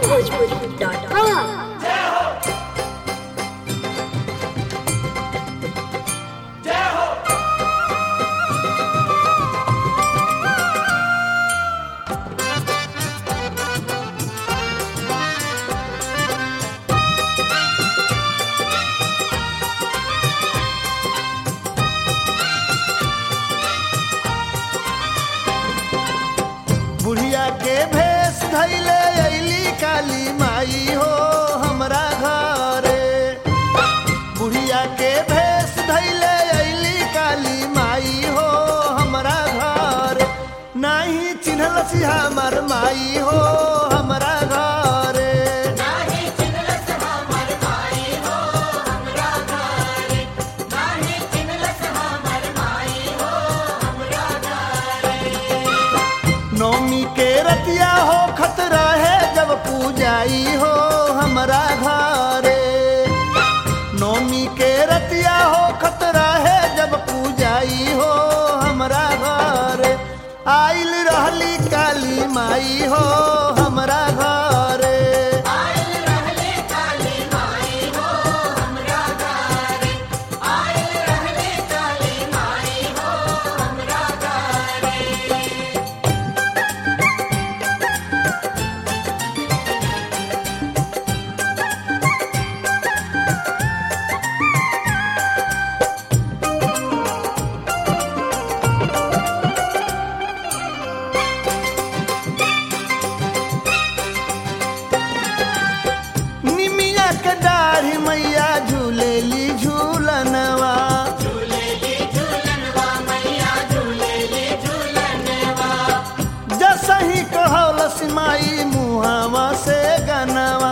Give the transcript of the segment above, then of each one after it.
onlinebhojpuri.com. बुढ़िया के भेष धैले अली काली माई हो हमरा घरे बुढ़िया के भेष धैले अली काली माई हो हमरा घर नाही चिन्हलसी हमर माई हो हमरा घरे नौमी के रतिया हो खतरा है जब पूजाई हो हमरा घरे नौमी के रतिया हो खतरा है जब पूजाई हो हमरा घरे आइल रहली काली माई हो हमरा घरे निमिया के दाढ़ी मैया झूलेली झूलनवा जसही कहौलस माई मुहावा से गनवा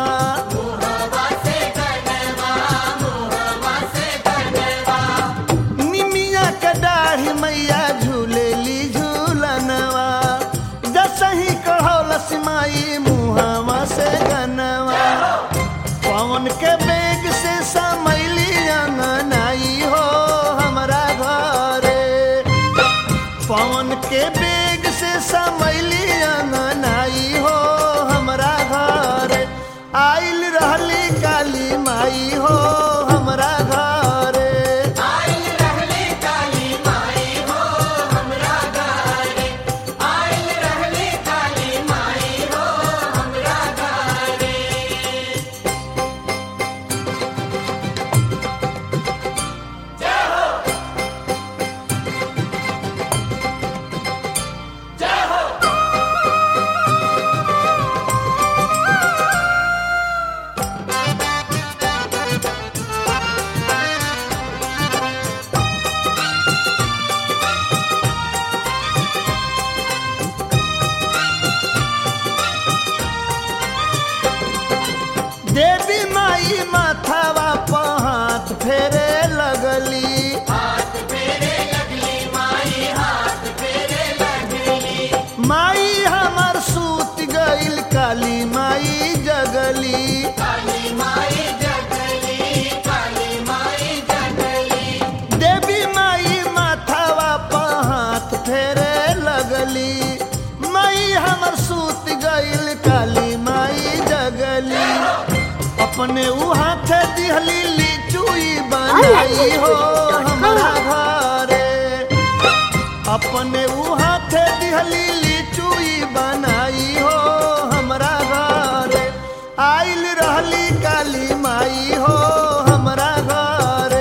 निमिया के दाढ़ी मैया झूलेली झूलनवा जसही कहौलस माई मुहावा से गनवा पवन के बेग से समैली अंगनाई हो हमरा घरे पवन के बेग से समैली अंगनाई हो हमरा घरे आइल रहली काली माई हो हमरा घरे देवी माई माथावा पर हाथ फेरे लगली माई हमर सूत गईल काली माई जगली देवी माई माथावा पर हाथ फेरे लगली माई हमर सूत गईल काली माई जगली अपने ऊ हाथ दिहली लिचुई बनाई हो हमरा घरे अपने ऊ हाथ दिहली लिचुई बनाई हो हमरा घरे आइल रहली काली माई हो हमरा घरे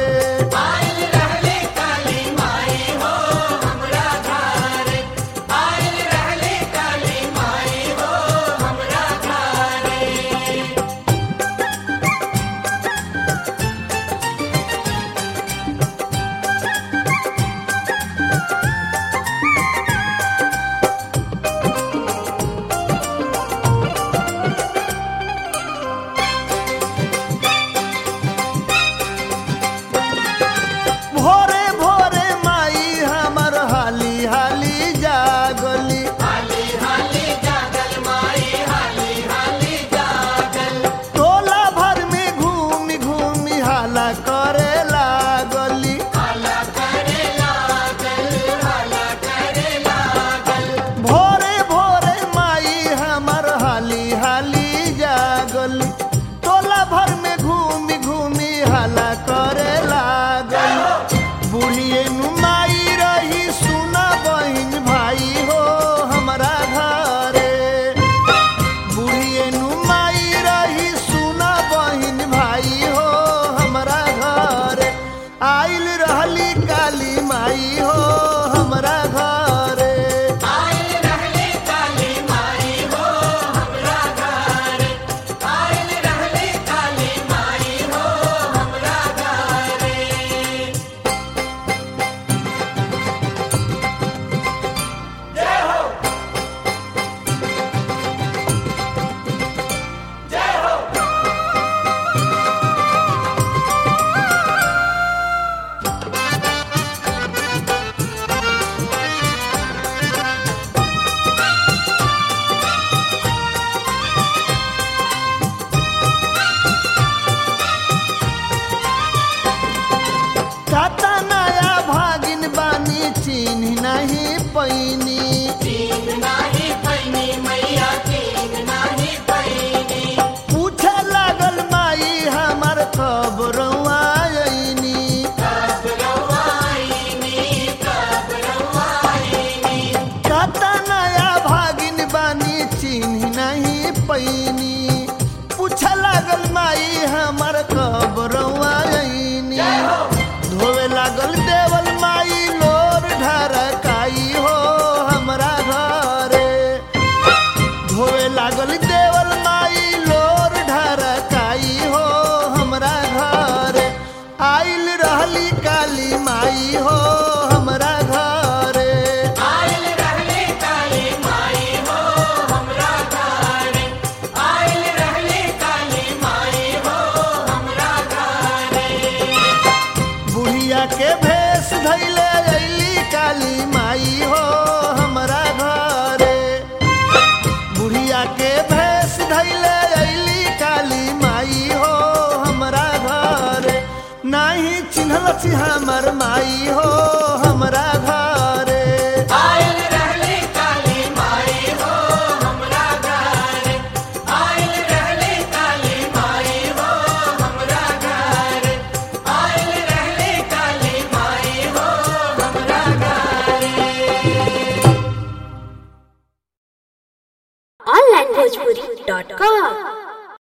पैनी पूछे लागल माई हमर कब रउआ अइनी धोवे लागल देवल माई लोर ढरकाई हो हमरा घरे धोवे लागल देवल माई लोर ढरकाई हो हमरा घरे आइल रहली काली माई हो हमरा घरे आइल रहले काली माई हो हमरा घरे आइल रहले काली माई हो हमरा घरे बुढ़िया के भेष धैले अइली काली माई हो हमरा घरे बुढ़िया के भेष धैले अइली काली माई हो हमरा घरे नाही चिन्हल छी हमर माई हो